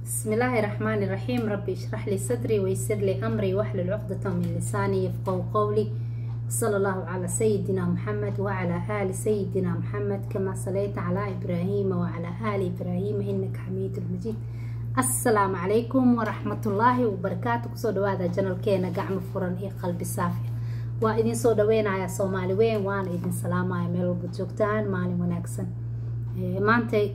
بسم الله الرحمن الرحيم ربي اشرح لي صدري ويسر لي أمري واحلل عقدة من لساني يفقهوا قولي صلى الله على سيدنا محمد وعلى آل سيدنا محمد كما صليت على إبراهيم وعلى آل إبراهيم إنك حميد مجيد السلام عليكم ورحمة الله وبركاته كسو دوادا جنال كينا قعم فرن إيه قلبي صافي waa idin soo dhaweynayaa soomaali weyn waana idin salaamaya meel walba joogtaan maalin wanaagsan maantay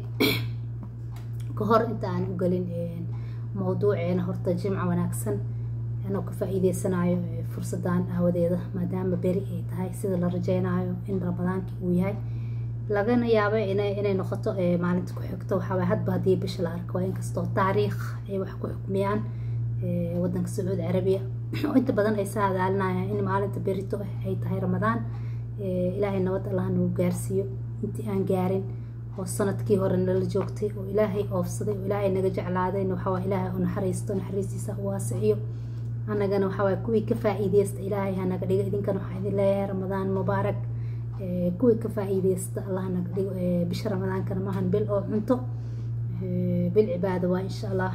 ka hor inta aan u gelin mawduuceena horta jimca wanaagsan anoo ka faa-iideysanayo fursadan aawadeeda maadaama beri ay tahay sida la rajeynayo in ramadaankii uu yahay lagana yaabo inay noqoto maalinta ku xigto waxaaway hadba haddii bisha la arko inkastoo taariikh ay wax ku xukmiyaan wadanka sacuudi carabiya oo inta badan ay sa hadaalinayaan in maalinta berito ay tahay ramadaan ilaahay nabad allah nagu gaarsiiyo intii aan gaarin oo sanadkii hore nala joogtay oo ilaahay oofsaday oo ilaahay naga jeclaadayna waxawaa ilaahay u naxariisto naxariistiisa u waasiciyo anagana waxawaa kuwii ka faa-iideysta ilaahay hanaga dhigo idinkana waxaa idin leeyahay ramadaan mubaarak kuwii ka faa-iideysta allah naga dhigo bisha ramadaankana maahan bil oo cunto bil cibaado waa insha allah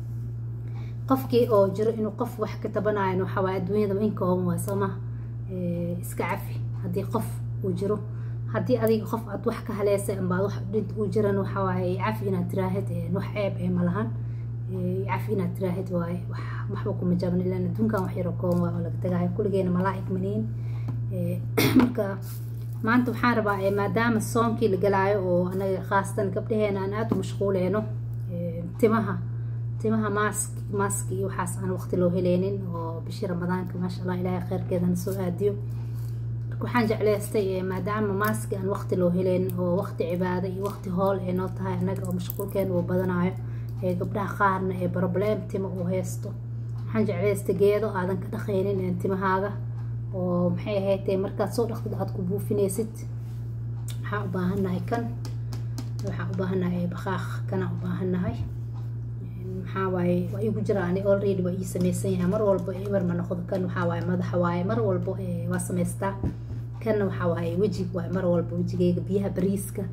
qofkii oo jiro inuu qof wax ka tabanayan waxawaa adduunyada inkooban waa sooma iska cafi haddii qof uu jiro haddii adiga qof aad wax ka haleysay ambaad wax dhinta uu jiran waxawaaye cafi inaad tiraahid wax ceeb ee malahan cafi inaad tiraahid waaye waxba kuma jabin ilaan adduunkan wax yaro kooban waa oo laga tagayo kulligeena malaa'ig maniin marka maanta waxaan rabaa maadaama soonkii la galaayo oo anaga khaasatan gabdhaheena aan aada u mashquuleyno timaha timaha maask maaski iyo waxaas aan waqti loo heleynin oo bishii ramadaanka maasha allah ilaahay kheyrkeedana soo aadiyo marka waxaan jecleystay maadaama maaski aan waqti loo heleynin oo waqti cibaado iyo waqti hool ay noo tahay annaga oo mashquulkeena uu badanayo ee gabdhaha qaarna ee problem tima uu haysto waxaan jecleystay geedo aadan ka dhaqaynin timahaaga oo maxay ahayd markaad soo dhaqtid aad ku buufinaysid waxaan u baahannahay kan waxaan u baahannahay baqaaq kana u baahannahay maxaa waaye waa igu jira ani already waa ii sameysan yahay mar walba eber ma noqdo kan waxaa waaye madaxa waaye mar walba waa samaystaa kanna waxaa waaye wejig waaye mar walba wejigeyga biyaha bariiska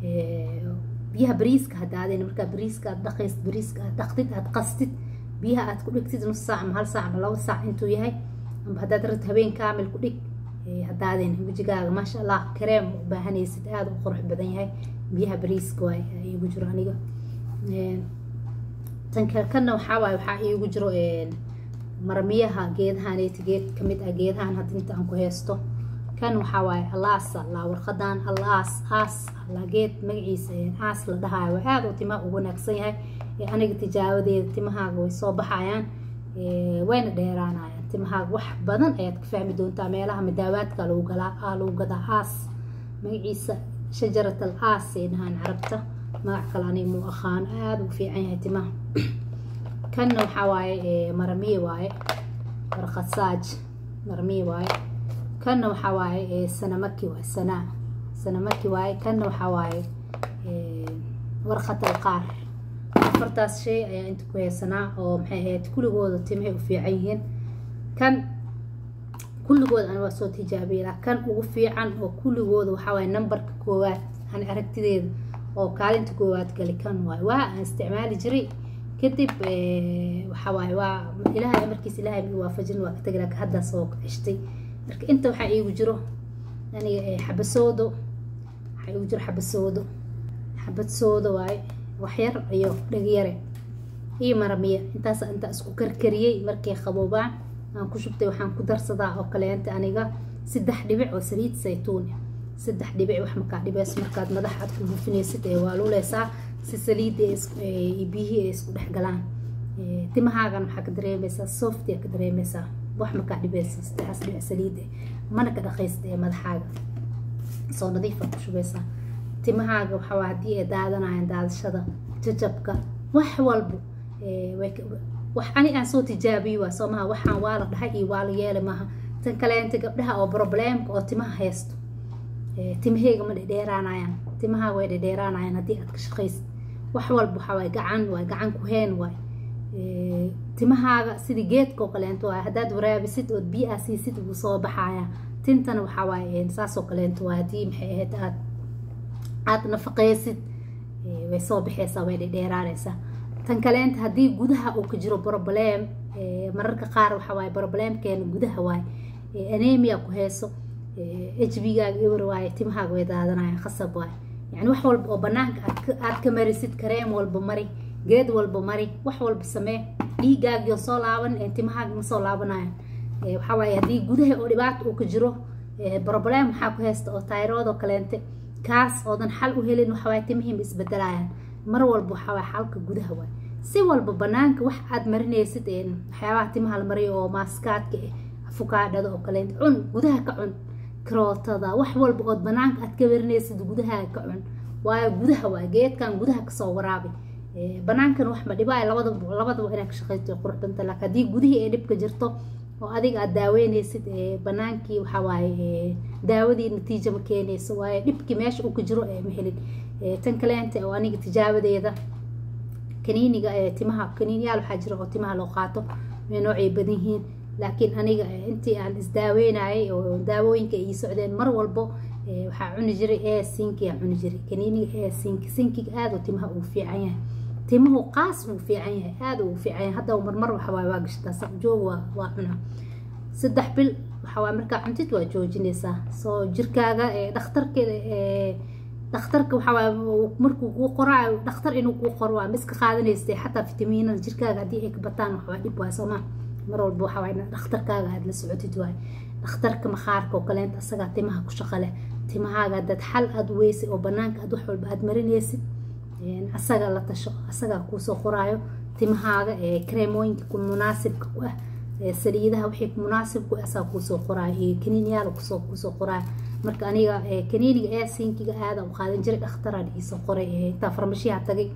biyaha bariiska haddaadayna markaa bariiska aad dhaqaysid bariiska aad dhaqtid aad qastid biyaha aad ku dhigtid nus saac ama hal saac ama laba saac intuu yahay amba haddaad rabtid habeen kaamil ku dhig haddaadayna wejigaaga maasha allah kareem u baahanaysid aada u qurux badan yahay biyaha bariiska waaye igu jiro aniga tankanna waxaa waaye waxaa iigu jiro marmiyaha geedahaneeti geed kamid ah geedahan hadda inta aan ku haysto kan waxaa waaye alaasa laa warqadan alaas aas laa geed magaciisa aas la dhahayo waa aada u timaha ugu wanaagsan yahay aniga tijaabadeeda timahaaga way soo baxayaan wayna dheeraanayaan timahaaga wax badan ayaad ka fahmi doontaa meelaha madaawaadka lagu galaa lagu gadaa aas magaciisa shajarat al aas ay dhahaan carabta magac kale ani muu aqaano aada u fiican yahay timaha kanna waxaa waaye maramiye waaye warqasaaj maramiye waaye kanna waxaa waaye sanamaki waaye sanaa sanamaki waaye kanna waxaa waaye warqatal qaar afartaas shay ayaa inta ku haysanaa oo maxay ahayd kulligooda timahay u fiican yihiin kan kulligooda ani waa soo tijaabiyay kan ugu fiican oo kulligooda waxaa waaye numberka koowaad ani aragtideeda oo kaalinta koowaad gali kan waay waa aan isticmaali jiray kadib waxawaaye waa ilaahay amarkiisa ilaahay mi waafajin waa ka tagi laakiin haddaa soo ceshtay marka inta waxaa iigu jiro aniga xabasoodo waxaa iigu jiro xabasoodo xabad soodo waaye waxyar iyo dhagyare iyo maramiya intaas intaa isku karkariyey markay qaboobaan aan ku shubtay waxaan ku darsadaa oo kaleenta aniga saddex dhibic oo saliid saytuun saddex dhibic wax makaa dhibeys markaad madax aad ku buufinaysid ee waa luleysaa si saliidda iyo biyihii ay isku dhex galaan timahaagan waxaa ka dareemaysaa softia ka dareemaysaa wax makaa dhibeysa saddexaas dhibic saliidda mana ka dhaqaysta ee madaxaaga soo nadiifa ku shubaysaa timahaaga waxaa haddii ay daadanayaan daadashada jajabka wax walbo wax ani aan soo tijaabiyo waa soo maha waxaan waa la dhahay iyo waa la yeelay maaha tan kaleenta gabdhaha oo problemka oo timaha haysto timaheyga ma dhedheeraanayaan timaha way dhedheeraanayaan haddii aad ka shaqaysid wax walba waxaa waay gacan waay gacan ku heen waay timahaaga sidii geedka oo kaleento waay haddaad waraabisid ood biyo aa siisid wuu soo baxayaa tintana waxaa waaye saasoo kaleento waay haddii maxay ahayd aad aad nafaqeysid way soo baxeysaa way dhedheeraanaysaa tan kaleenta haddii gudaha uu ka jiro broblem mararka qaar waxa waaye broblemkeena gudaha waaye anemia ku heeso hbgaaga ewer waaye timahaaga way daadanayaan khasab waaye yani wax walba oo banaanka aad ka marisid kareem walba mari geed walba mari wax walba samee dhiigaagiyo soo laaban timahaaga ma soo laabanayaan waxaa waaye haddii gudaha oo dhibaata uu ka jiro broblem waxaa ku haysta oo tayrood oo kaleente kaas oodan xal u helin waxawaaye timihii ma isbedelayaan mar walba waxawaaye xalka gudaha waay si walba banaanka wax aad marinaysid waxyaabaha timaha la mariyo oo maaskaadka afukaadhada oo kaleente cun gudaha ka cun karootada wax walba ood banaanka aad ka marinaysid gudaha ka cun waayo gudaha waay geedkan gudaha kasoo waraabi banaankan wax ma dhibaayo labadaba labadaba inaad ka shaqaysto qurux banta laakiin haddii gudihii ay dhibka jirto oo adiga aada daaweynaysid banaankii waxaa waaye daawadii natiija ma keenayso waayo dhibkii meesha uu ka jiro ma helin tan kaleenta oo aniga tijaabadeeda kaniiniga timaha kaniiniyaal waxaa jira oo timaha loo qaato way noocay badan yihiin laakiin aniga intii aan isdaaweynayay oo daawooyinka ay socdeen mar walbo waxaa cuni jiray ee sinki aan cuni jiray kaniiniga ee sinki sinkiga aada oo timaha uu fiican yahay timuhu qaas uu fiican yahay aada uu fiican yahay hadda marmar waxawaaye waa gashtaa saqjoog waa waa cunaa saddex bil waxawaaye markaa cuntid waa joojinaysaa soo jirkaaga dhakhtarkeeda dhakhtarka waxawaaye markuu kuu qoraayo dhakhtar inuu kuu qoro waa miska qaadanaysa xataa fitamiinada jirkaaga haddii ay ka bataan waxawaa dhib waay soomaa mar walba waxawaaye dhakhtarkaaga aada la socotid waaye dhakhtarka makhaarka oo kaleenta asagaa timaha ku shaqo leh timahaaga haddaad xal aada weysay oo banaanka aad wax walba aada marinaysid asaga la tasho asagaa kuusoo qoraayo timahaaga kareemooyinka ku munaasibka ku ah saliidaha wixii munaasib ku asaga kuusoo qoraayo iyo kaniiniyaal kusoo kuusoo qoraayo marka aniga kaniiniga ee sinkiga aada u qaadan jiray dhakhtaraan iisoo qoray intaa farmashiyaha tagay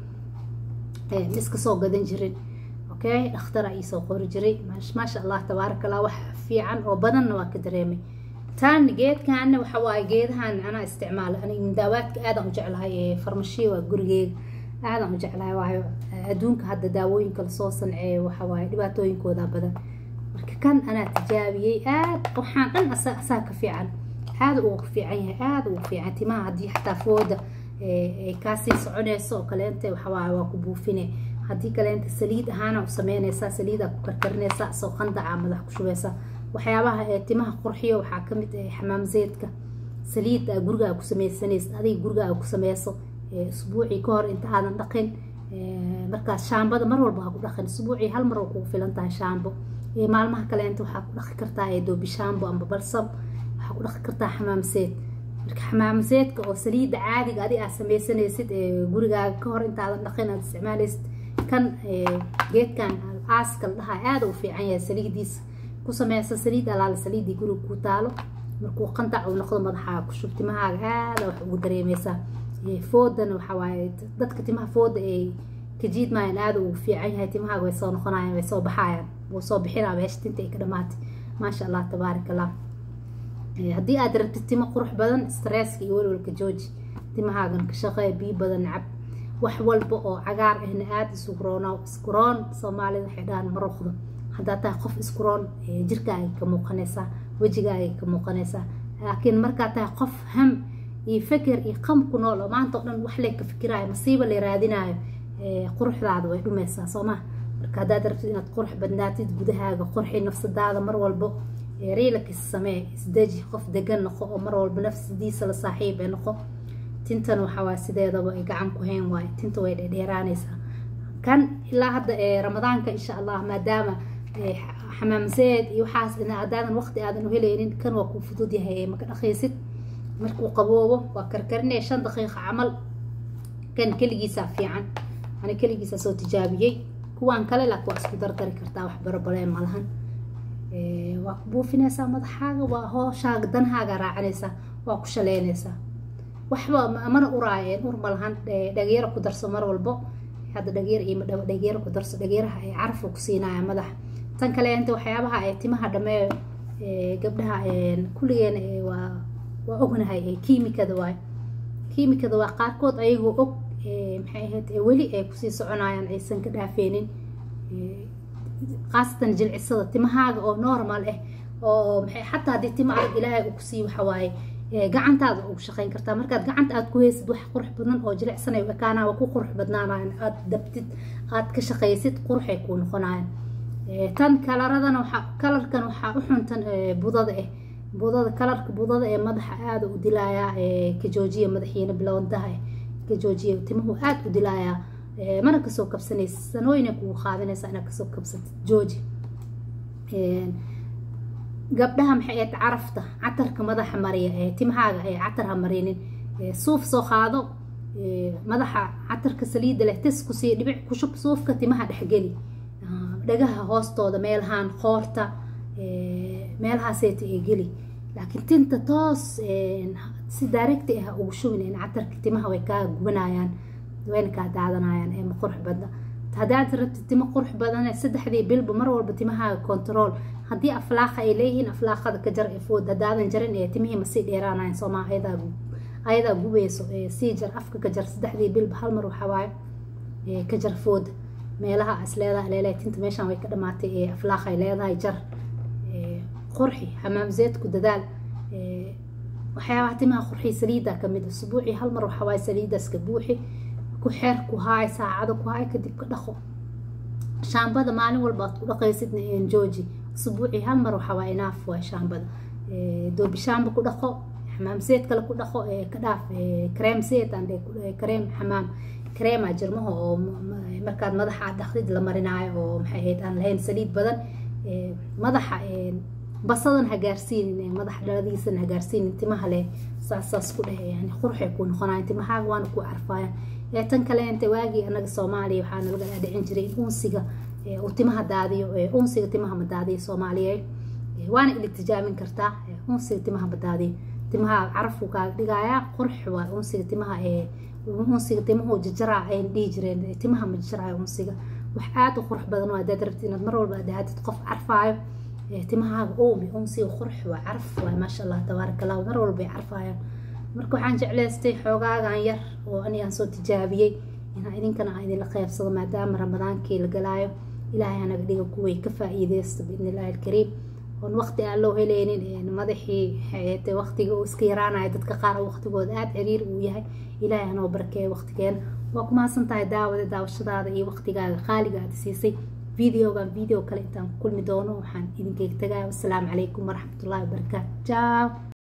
iska soo gadan jirin okay dhakhtaraa iisoo qori jiray maasha allah tabaaraka allah wax fiican oo badanna waa ka dareemay tan geedkaana waxa waaye geedahan anaa isticmaala aniga daawaadka aadaan u jeclahay farmashiya waa gurigeega aadaan u jeclahay waayo adduunka hadda daawooyinka lasoo sanceeyo waxa waaye dhibaatooyinkooda badan marka kan anaa tijaabiyey aad waxaan dhan asaa ka fiican aada ugu fiican yahay aada ugu fiican timaha haddii xataa fooda ay kaasii soconayso oo kaleente waxawaaye waa ku buufine haddii kaleente saliid ahaana u sameynaysaa saliidaa ku karkarinaysaa soo qandaca madax ku shubaysaa waxyaabaha ee timaha qurxiyo waxaa ka mid ah xamaam zeedka saliida gurigaa ku sameysanaysa adiga gurigaa ku sameyso isbuucii ka hor inta aadan dhaqin markaas shaambada mar walba ha ku dhaqin isbuucii hal mar oo kugu filan tahay shaambo maalmaha kaleenta waxaa ku dhaqi kartaa doobi shaambo amba balsam waxaa ku dhaqi kartaa xamaam zeed marka xamaam zeedka oo saliida caadiga adi aad sameysanaysid gurigaaga ka hor intaadan dhaqin aad isticmaalaysid kan geedkan aaska la dhahaa aada u fiican yahay saliidiisa ku sameysa saliid alaala saliidii guriga ku taalo markuu qantac uu noqdo madaxaa ku shub timahaaga aada wax ugu dareemeysaa foodana waxa waaye dadka timaha fooda ay ka jiidmayaan aada ugu fiican yahay timahaaga way soo noqonayaan way soo baxayaan wuu soo bixinaa meesha tinta ay ka dhamaatay maasha allah tabaarak allah haddii aad rabtid timo qurux badan stresska iyo welwalka jooji timahaagan ka shaqee biyo badan cab wax walba oo cagaar ahna aada isugu roona iskuroon soomaalida waxay dhahaan maruqdo haddaad tahay qof iskuroon jirkaaga ka muuqanaysaa wejigaaga ka muuqanaysaa laakiin markaad tahay qof ham iyo feker iyo qam ku nool oo maanta o dhan wax lee ka fikiraayo masiiba la raadinaayo quruxdaada way dhumaysaa soo maha marka haddaad rabtid inaad qurux badnaatid gudahaaga qurxi nafsadaada mar walbo riilakis samee isdeji qof degan noqo oo mar walba nafsadiisa la saaxiib ee noqo tintan waxawaa sideedaba ay gacan ku hayn waayo tinta way dheerdheeraanaysaa kan ilaa hadda ramadaanka insha allah maadaama xamaamseed iyo waxaas haddaadan waqti aadan u helaynin kan waa kuu fudud yahay maka dhaqaysid markuu qaboobo waa karkarinaya shan daqiiqa camal kan keligiisaa fiican ani keligiisaa soo tijaabiyey kuwaan kale laakiin waa isku dardari kartaa wax barobaleen malahan waa ku buufinaysaa madaxaaga waa hooshaaga danhaaga raacanaysaa waa ku shaleynaysaa waxba mana uraayeen ur malahan dhageero ku darso mar walbo hadda dhageer iyo madhawo dhageero ku darso dhageeraha ay carafka ku siinaya madaxa tan kale inta waxyaabaha ay timaha dhameeyo gabdhaha kulligeena waa waa ognahay kiimikada waay kiimikada waa qaarkood ayagoo og maxay ahayd weli ay kusii soconayaan aysan ka dhaafeynin khaasatan jilcisada timahaaga oo normal ah oo maxay xataa haddii tima adag ilaahay uu kusii waxa waaye gacantaada ugu shaqeyn kartaa markaad gacanta aad ku heysid wax qurux badan oo jilicsanay u ekaanaa waa ku qurux badnaanayan aad dabtid aad ka shaqeysid quruxay kuu noqonayan tan kalaradana waxaa kalarkan waxaa u xuntan budada ah budada kalarka budada ee madaxa aada u dilayaa ka joojiya madaxiina bilowdaha ka joojiya timuhu aada u dilayaa mana kasoo kabsanaysa sanooyina kugu qaadanaysa inaad kasoo kabsatid jooji gabdhaha maxay ahayd carafta catarka madaxa mariya ee timahaaga ee catar ha marinin suuf soo qaado madaxa catarka saliidda leh tis kusii dhibic kushub suufka timaha dhexgeli dhagaha hoostooda meelahaan qoorta meelahaaseeta ee geli laakiin tinta toos si daaregti ah ugu shubin in catarka timaha way kaa gubanayaan wayna kaa daadanayaan ee ma qurux badna haddaad rabtid timo qurux badan saddexdii bilba mar walba timahaaga control haddii aflaaqa ay leeyihiin aflaaqada ka jar ee food haddaadan jarin ee timihii masii dheeraanayan soomaa ayadaa gubeyso sii jar afka ka jar saddexdii bilba hal mar waxawaayo ka jar fooda meelaha is leedahay leelehay tinta meeshaan way ka dhamaatay ee aflaaqa ay leedahay jar qurxi xamaam zeedku dadaal waxyaabaha timaha qurxi saliidda kamid usbuucii hal mar waxawaaye saliidaaska buuxi ku xeer ku haay saacado ku haay kadib ka dhaqo shaambada maalin walba aad ku dhaqaysidna jooji usbuucii hal mar waxaa waa inaaf waay shaambada doobi shaamba ku dhaqo xamaam seed kale ku dhaqo ka dhaaf kareem seed aan kareem xamaam kareema jirmaha oo markaad madaxa aad dhaqdid la marinaayo oo maxay ahayd aan lahayn saliid badan madaxa basadan ha gaarsiinin madaxa dhaladiisana ha gaarsiinin timaha leh saasaas ku dheh yani qurxay ku noqonayan timahaaga waana ku carfayan ee tan kale inta waagii anaga soomaaliya waxaa nalaga dhaadhicin jiray in unsiga uu timaha daadiyo unsiga timaha ma daadiyo soomaaliyeed waana ila tijaamin kartaa unsiga timaha ma daadiyo timaha carafku kaaga dhigayaa qurx waa unsiga timaha unsiga timuhu jajaraa ayn dhihi jireen timaha ma jajaraayo unsiga wax aada u qurux badan waa hadaad rabtid inaad mar walba aadahatid qof carfaayo timahaaga oomi unsiga qurx waa caraf waa maasha allah tabaaraka allah mar walba ay carfaayaan marka waxaan jeclaystay xoogaagan yar oo anigaan soo tijaabiyey inaa idinkana aan idinla qeybsado maadaama ramadaankii la galaayo ilaahay anaga dhiga kuway ka faa-iideysta biidni illaahi alkariim oon waqti aan loo heleynin madaxii xeete waqtiga uu iska yaraanayo dadka qaar waqtigooda aada ciriir uu yahay ilaahay anoo barakeeya waqtigeena waa ku mahadsan tahay daawada daawashadaada iyo waqtigaaga qaaliga aada siisay videogan video kale intaan ku kulmi doono waxaan idinkayga tagaya wassalaamu calaykum waraxmatullahi wabarakaatu jaaw